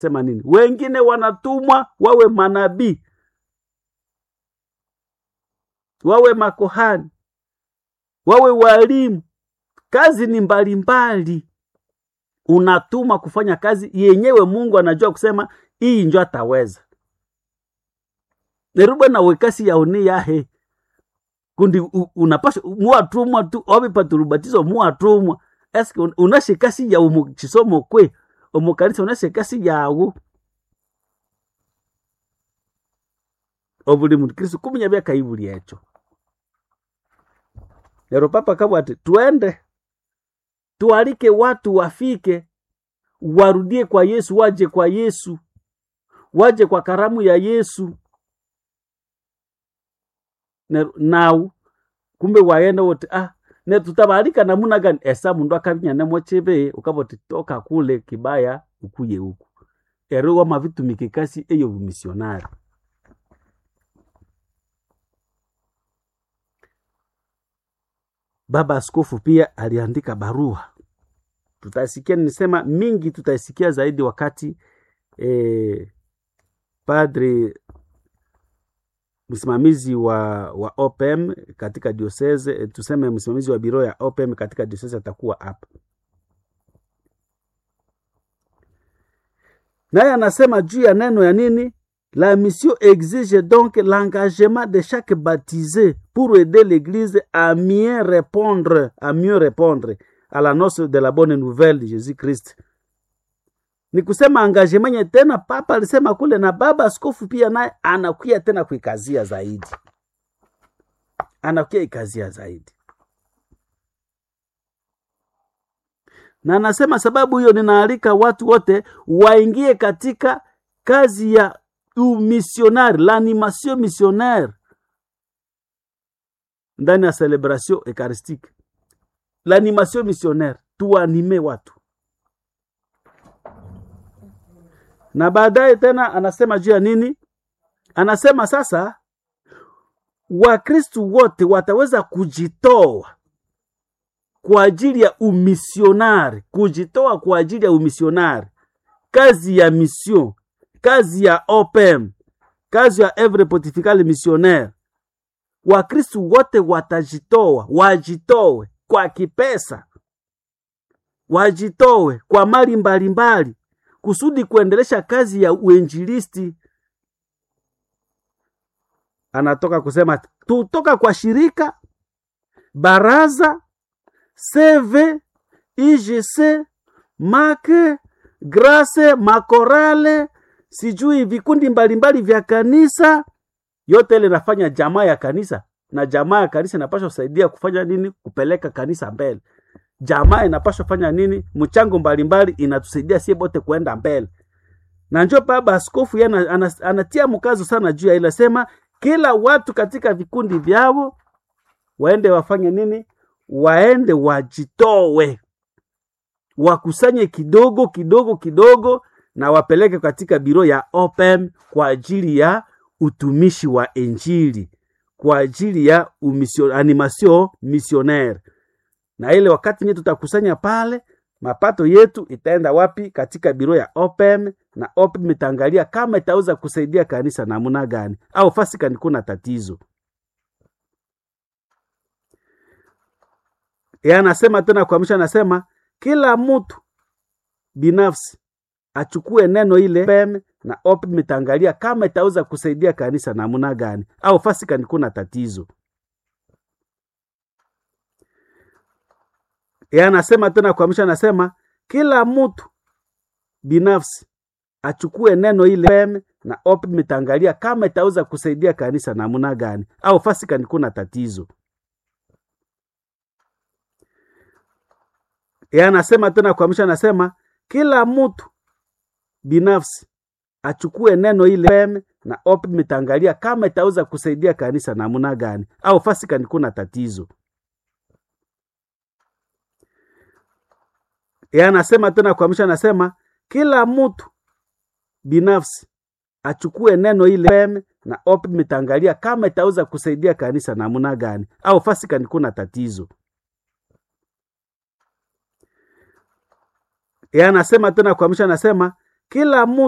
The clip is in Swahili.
sema nini? Wengine wanatumwa wawe manabii, wawe makohani, wawe walimu. Kazi ni mbalimbali, unatuma kufanya kazi yenyewe. Mungu anajua kusema hii njo ataweza nerubwe nawe kasi yaone yahe kundi u- unapasha muwatumwa tu wabipatulubatizo muwatumwa eske un- unashekasi yawu mu chisomo kwe omukanisa unashekasi yawu obuli mukristu kumenya byakaibuli ekyo lero papa kabwa ati twende tualike watu wafike warudie kwa yesu waje kwa yesu waje kwa karamu ya yesu Ne- nau kumbe waenda wote ah ne tutabalika namuna gani esa mundu akabinya nemo chebe ukaboti toka kule kibaya ukuye huku ero wama vitumike kasi eyo bumisionari baba askofu pia aliandika barua tutasikia nisema mingi tutaisikia zaidi wakati eh, padri msimamizi wa wa OPM katika diocese eh, tuseme msimamizi wa biro ya OPM katika diocese atakuwa hapa, naye anasema juu ya neno ya nini, la mission exige donc l'engagement de chaque baptisé pour aider l'église à mieux répondre à mieux répondre à l'annonce de la bonne nouvelle de Jésus Christ ni kusema engagement nye tena papa alisema kule na baba askofu pia naye anakuya tena kuikazia zaidi anakuya ikazia zaidi na anasema sababu hiyo ninaalika watu wote waingie katika kazi ya umisionari l'animation missionnaire ndani ya celebration eucharistique l'animation missionnaire tuanime watu na baadaye tena anasema juu ya nini anasema sasa wakristu wote wataweza kujitoa kwa ajili ya umisionari kujitoa kwa ajili ya umisionari kazi ya mission kazi ya opem kazi ya evre pontificale missionnaire wakristu wote watajitoa wajitoe kwa kipesa wajitoe kwa mali mbalimbali kusudi kuendelesha kazi ya uinjilisti. Anatoka kusema tutoka kwa shirika, baraza, CV, IGC, make, grace, makorale, sijui vikundi mbalimbali vya kanisa, yote ile nafanya jamaa ya kanisa, na jamaa ya kanisa inapaswa kusaidia kufanya nini? Kupeleka kanisa mbele jamaa inapaswa fanya nini? Mchango mbalimbali inatusaidia sie bote kuenda mbele, na njo baba askofu yeye ana- ana- anatia mkazo sana juu ya ile, sema kila watu katika vikundi vyao waende wafanye nini? Waende wajitowe, wakusanye kidogo kidogo kidogo, na wapeleke katika biro ya OPM kwa ajili ya utumishi wa Injili, kwa ajili ya umission, animation missionnaire na ile wakati nye tutakusanya pale, mapato yetu itaenda wapi? Katika biro ya OPM, na OPM itaangalia kama itaweza kusaidia kanisa namna gani, au fasi kani kuna tatizo. Yeye anasema tena kuamsha, anasema kila mtu binafsi achukue neno ile OPM, na OPM itaangalia kama itaweza kusaidia kanisa namna gani, au fasi kani kuna tatizo. Yeye anasema tena kuamsha, anasema kila mtu binafsi achukue neno ile OPM, na OPM itaangalia kama itaweza kusaidia kanisa namna gani, au fasi kani kuna tatizo. Yeye anasema tena kuamsha, anasema kila mtu binafsi achukue neno ile OPM, na OPM itaangalia kama itaweza kusaidia kanisa namna gani, au fasi kani kuna tatizo. Yeye anasema tena kuamsha, anasema kila mtu binafsi achukue neno ile OPM, na OPM itaangalia kama itaweza kusaidia kanisa namna gani, au fasi kani kuna tatizo. Yeye anasema tena kuamsha, anasema kila mtu